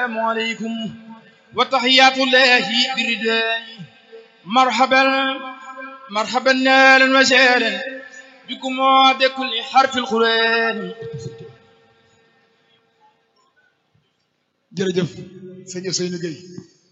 السلام عليكم وتحيات الله بردان مرحبا مرحبا نالا وسهلا بكم وبكل حرف القرآن jërëjëf sëñ Ousseynou Gueye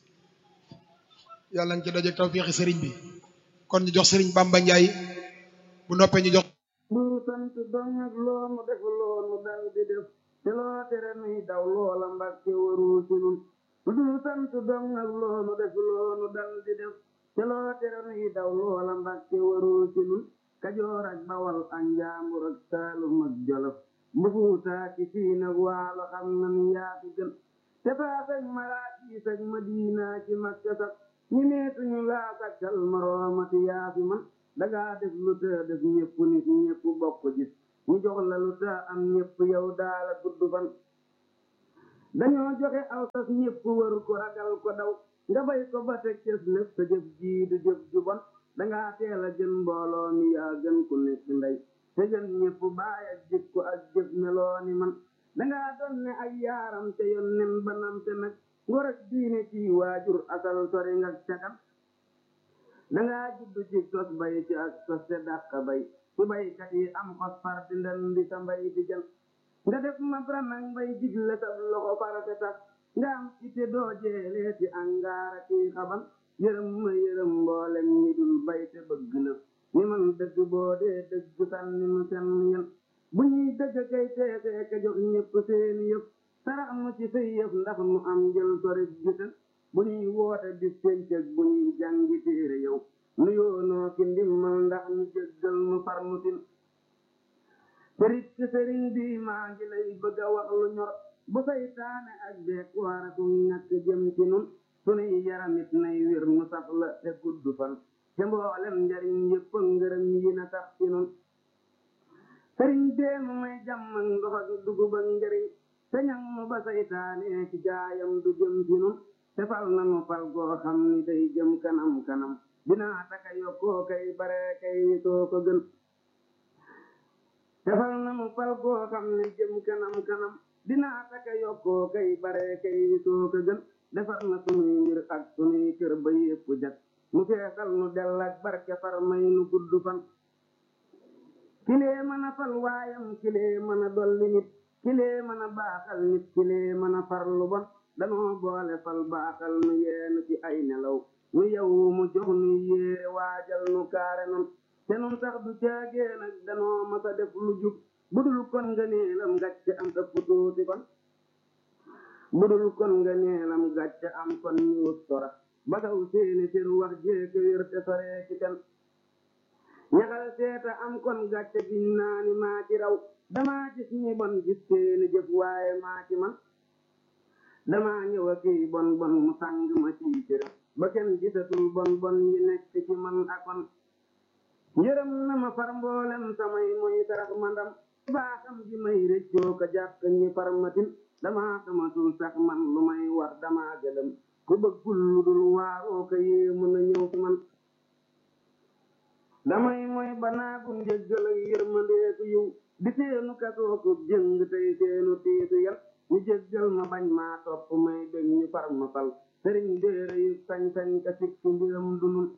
yàlla nañ ci daje tawféexi sëriñ bi kon ñu jox sëriñ Bamba Ndiaye bu noppee ñu jox du sant dong ak loonu def loonu dal di def te loo tere nuy daw loola mbàkke warul ci nun du sant dong ak loonu def loonu dal di def te loo tere nuy daw loola mbàkke warul ci nun kajoor ak bawal ak njaambur ak saalum ak jolof bu fuutaa ci siin ak waalo xam nan yaa fi gën te faas ak maraakiis ak madiina ci makka sax ñi meetuñu laa sakkal moroomati yaa fi man dangaa def lu te def ñëpp nit ñëpp bokk gis ñu jox la lu te am ñëpp yow daala gudd fan dañoo joxe aw sas ñëpp wër ko ragal ko daw nga bay ko ba teg cës lépp sa jëf jii du jëf ju bon dangaa teel a gën mbooloo mi yaa gën ku nekk ndey te gën ñëpp baay ak jikko ak jëf meloo ni man dangaa doon ne ay yaaram te yoon nen banam te nag ngor ak diine ci waajur asal sori nga cakan dangaa juddu ci tos bay ci ak tos te dàq bay ci baykat yi am xos far di ndan di sa mbay di jël nga def ma branag bay digle sa loxo farate tax nga am ite doo jeelee ci angaara ci xaban yërëm ma yërëm mboolem ñi dul bay te bëgg la ñi man dëgg boo dee dëgg sànni nu seen yen bu ñuy dëgg kay teesee ka jox ñëpp seeni yëf sarax nu ci say yëf ndax nu am jël sori gisal bu ñuy woote bis pencëg bu ñuy jàngi téere yow nu yoonoo ki ndimmal ndax ñu jéggal nu far nu tin sëriñ ci sëriñ bi maa ngi lay bëgg a wax lu ñor bu saytaane ak beek waaraku ñàkk jëm ci nun sunuy yaramit nay wér nu saf la te gudd fan te mboolem njariñ yëpp ngërëm yi na tax ci nun sëriñ deenu may jàmm ak ndox ak dugub ak njariñ te ñang mu ba saytaane ci gaayam du jëm ci nun te fal nanu fal goo xam ni day jëm kanam kanam dinaa taka yokkoo kay bare kay soo ko gën te fal nanu fal goo xam ni jëm kanam kanam dinaa taka yokkoo kay bare kay soo ko gën defar na sunuy mbir ak sunuy kër ba yépp jag mu feesal nu dell ak barke far may nu gudd fan kilee mën a fal waayam kilee mën a dolli nit kilee mën a baaxal nit kilee mën a far lu bon danoo boole fal baaxal nu yeenu ci ay nelaw nu yow mu jox nu yéere waajal nu kaare nun te nun sax du caagee nag danoo masa def lu jub budul kon nga neelam gàcce am ëpp tuuti kon budul kon nga neelam gàcce am kon ñu wut tora ba kaw seeni sir wax jeeke wér te soree ci kan ñaxal seeta am kon gàcce giñ naa ni maa ci raw damaa gis ñi bon gis seeni jëf waaye maa ci man damaa ñëw a kii bon bon mu sàng ma ci cëram ba kenn gisatul bon bon yi nekk ci man akon yërëm na ma far mboolem samay mooy sarax ma ndam baaxam gi may rëccoo ko jàpp ñi far matin damaa xamatul sax man lu may war damaa gëlëm ku bëggul lu dul waaroo ko yéemu na ñëw ci man damay mooy banaagu njëggal ak yërmandeeku yiw di seenu kasooku jëng tey seenu tiisu yan ñu jéggal ma bañ maa topp may bég ñu far ma fal sëriñ déere yu sañ-sañ ka sikki mbiram dunul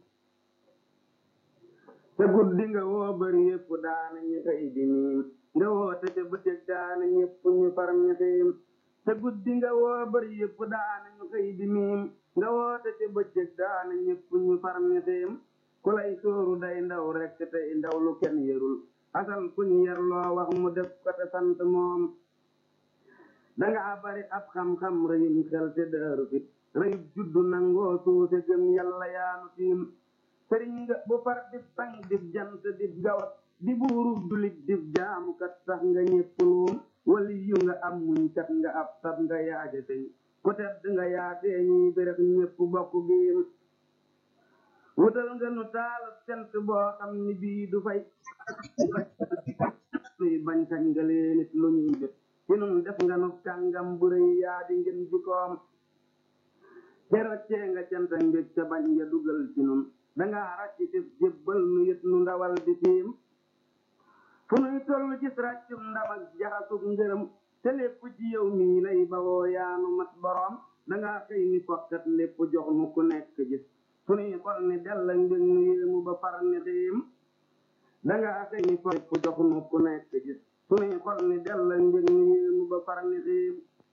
te guddi nga woo bari yépp daana ñu xëy di miim nga woo te ca bëccëg daana ñépp ñu far ña xiim te guddi nga woo bari yépp daana ñu xëy di miim nga woo te ca bëccëg daana ñépp ñu far ña xiim ku lay sóoru day ndaw rekk tey ndaw lu kenn yërul asal kuñ yar loo wax mu def ko te sant moom danga bari ab xam-xam rëyum xel te daaru fit rëyub juddu nangoo suuse gëm yàlla yaanu tiim sëriñ nga bu far dib sang dib jant dib gawat di buurub dulit dib jaamukat sax nga ñépp luum wali yu nga am muñ kat nga ab sab nga yaaja tey ku tedd nga yaatee ñuy bérex ñépp bokk giim wutal nga nu taalub cant boo xam ni bii du fay nuy bañ kañ nga lee nit lu ñuy def ci nun def nga nu kàngam bu rëy yaa di ngeen jikoom keroccee nga canta mbég ca bañ nga dugal ci nun dangaa ràcc def jébbal nu yët nu ndawal di tiim fu nuy toll gis ràccum ndam ak jaxasug ngërëm te lépp ci yow mii lay bawoo yaanu mat boroom dangaa xëy ni kokkat lépp jox nu ku nekk gis sunuy xol ni dell ak mbég nu yéemu ba far ni xiim dangaa xëy ni kokkat lépp jox nu ku nekk gis sunuy xol ni dell ak mbég nu yéemu ba far ni xiim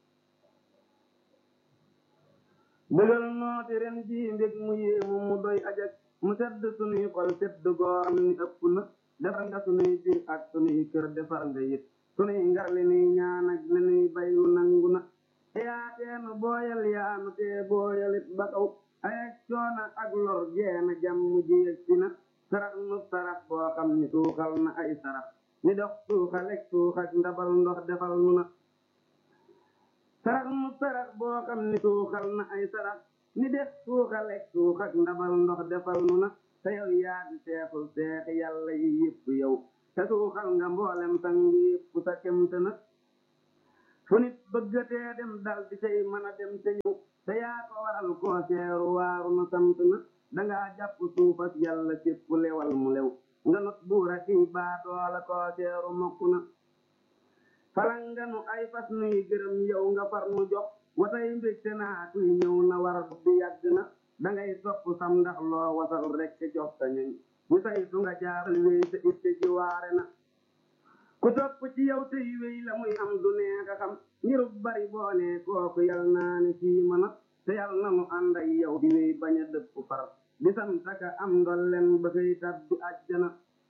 bëggal nooti ren jii mbég mu yéemu mu doy ajak mu sedd sunuy xol sedd goo xam ni ëpp na defar nga sunuy biir ak sunuy kër defar nga yit sunuy ngar li nuy ñaan ak li nuy bayu nangu na yaa teenu booyal yaanu tee booyalit ba kaw ayak coona ak lor jeena jàmm ji yëg si na sarax nu sarax boo xam ni suuxal na ay sarax ni dox suuxalek suuxak ndabal ndox defal nu na sarax nu sarax boo xam ni suuxal na ay sarax ni def suuxalek suuxak ndabal ndox defal nu na te yow yaa di seexul seexi yàlla yi yëpp yow te suuxal nga mboolem sang yëpp sa kemte na fu nit bëggatee dem dal di cay mën a dem te ñëw te yaa ko waral koo seeru waaru na sant na dangaa jàpp suufas yàlla sépp lewal mu lew nga not buura kii baa doola koo seeru mokk na falanganu ay fas nuy gërëm yow nga far nu jox watay mbégte naa kuy ñëw na war bi yàgg na dangay sopp sam ndax loo wasal rekk jox sa ñoñ bu say su nga jaaral wéy sa itte ji waare na ku topp ci yow tey wéy la muy am du neex a xam ngirub bari boone kooku yal naa ne fii mën a te yal na nu ànd ak yow di wéy bañ a dëpp far di santaka am ndolleen ba koy tabbi àjjana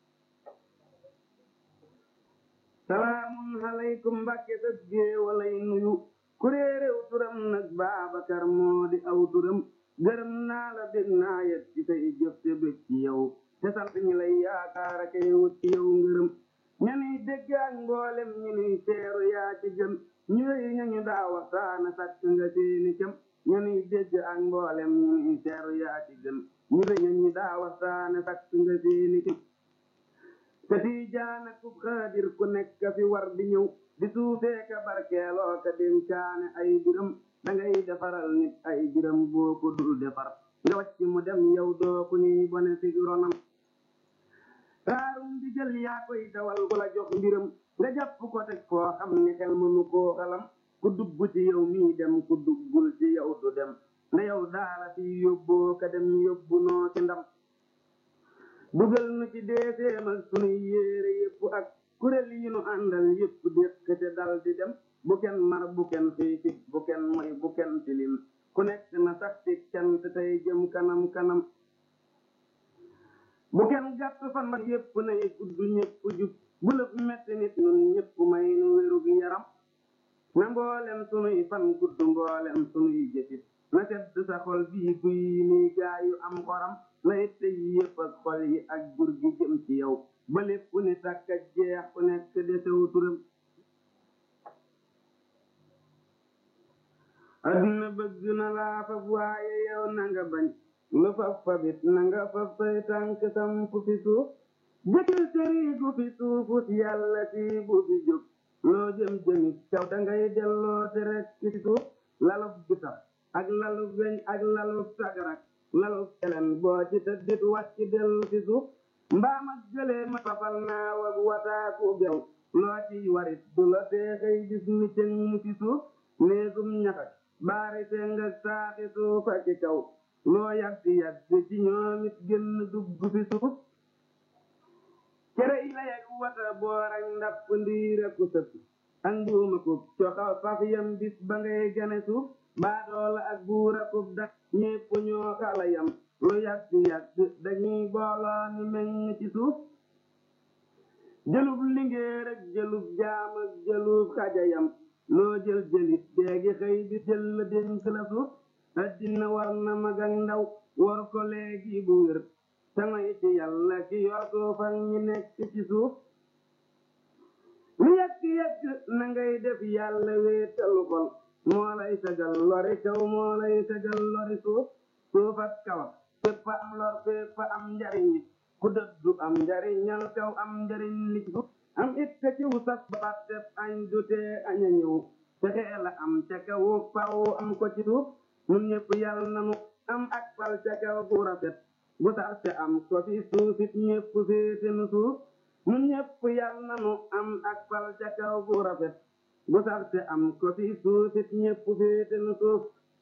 salaamun aleykum mbàkke sëb géewalay nuyu ku réeréw turam nag baabakar moo di aw turam gërëm naa la bég naa yet ci say jëf te bég ci yow te sant ñi lay yaakaar a kay wut ci yow ngërëm ñanuy dégg ak mboolem ñu nuy teeru yaa ci gën ñu wéy ñañu daa waxtaana sàkk nga seeni cëm ñanuy dégg ak mboolem ñu nuy teeru yaa ci gën ñu wéy ñañu daa waxtaana sàkk nga seeni cëm te tiijaana ku xaadir ku nekk fi war di ñëw di suufee ka barkeeloo ka dénkaane ay biram dangay defaral nit ay biram boo ko dul defar nga wàcc mu dem yow doo ku ñuy bone si ronam raarum di jël yaa koy dawal ku la jox mbiram nga jàpp ko teg foo xam ni xel mënu koo xalam ku dugg ci yow mii dem ku duggul ci yow du dem nda yow daala fi yóbboo ka dem yóbbu noo ci ndam dugal nu ci deeseem ak sunuy yéere yépp ak kuréel yi nu àndal yépp déq te dal di dem bu kenn mar bu kenn xiifit bu kenn moy bu kenn tilim ku nekk na sax ci cant tey jëm kanam kanam bu kenn gàtt fan ba yépp nay gudd ñépp jub bu lëf metti nit nun ñépp may nu wérug yaram na mboolem sunuy fan gudd mboolem sunuy jëfit na sedd sa xol bii guy nii gaayu am xoram na itte yi yépp ak xol yi ak jur gi jëm ci yow ba lépp ni sàkk ak jeex ku nekk desew turam adduna bëgg na laa fab waaye yow na nga bañ lu fab fabit na nga fab say tànk samp fi suuf jëkkil sëriigu fi suufus yàlla si bu fi jóg loo jëm jëmit caw dangay delloo te rekk ci suuf lalub gisax ak lalub weñ ak lalub sagarak lalub kelen boo ci tëddit wàcc dellu ci suuf mbaam ak gëlee ma fafal naaw ak wataaku gew loo ciy warit du la teexay gis ni cëng ci suuf néegum ñaxak baari seng ak saaxi suuf ak ci kaw loo yàgg yàgg ci ñoom it génn dugg fi suuf cere yi la yag wata boor ak ndapp ndiir ak sëpp ak mbuuma kub coxaw faf yam bis ba ngay gane suuf baadoola ak buur akub dak ñépp ñoo xala yam lu yàgg yàgg dañuy booloo ni meññ ci suuf jëlub lingéer ak jëlub jaam ak jëlub xajayam loo jël jëlit déegi xëy bi jël la dénk la suuf addina war na mag ak ndaw war ko léegi bu wér samay ci yàlla ki yor suuf ak ñi nekk ci suuf lu yàgg yàgg na ngay def yàlla wéetalu xol moo lay sagal lori kaw moo lay sagal lori suuf suuf ak kawam fépp am lor fépp am njariñ ku dëddu am njariñal kaw am njariñ li ci suuf am it ka ciw sas ba fàtteb añ du tee añ a ñëw te xeela am ca kawu faw am ko ci suuf nun ñëpp yàlla nanu am ak fal ca kaw bu rafet bu sax te am ko fi suufit ñëpp féete nu suuf nun ñëpp yàlla nanu am ak fal ca kaw bu rafet bu sax te am ko fi suufit ñépp féete nu suuf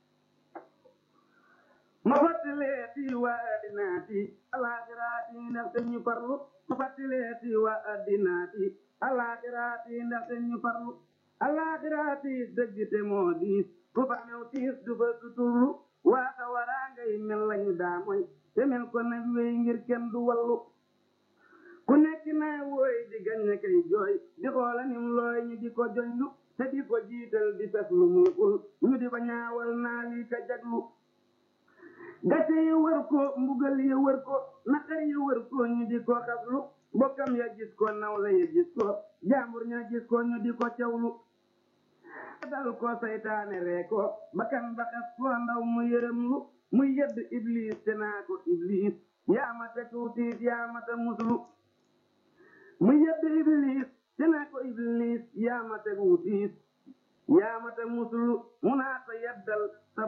ma fàttaleeti waa addinaati alaaxiraati ndaxte ñu farlu ma fàttaleeti waa addinaati alaaxiraati ndaxte ñu farlu alaaxiraati dëgg te moo diis ku fa new tiis du fa suturlu waa xawaraa ngay mel lañu daa moy te mel ko nag wéy ngir kenn du wallu ku nekk naa wooy di gañe kay jooy di xoola nim looy ñu di ko joñlu te di ko jiital di fes lu muy xul ñu di ko ñaawal naa lii ka jaglu gàcce yi wër ko mbugal yi wër ko naqar yi wër ko ñu di ko xaslu bokkam ya gis ko nawla ya gis ko jaambur ña gis ko ñu di ko cawlu dal ko saytaane ree ko bakkan ba xas ko ndaw mu yërëm lu muy yedd iblis te naa ko iblis yaa ma te tuutiit yaa ma te muslu muy yedd iblis te naa ko iblis yaa ma te wuutiit yaa ma te muslu mu naa ko yeddal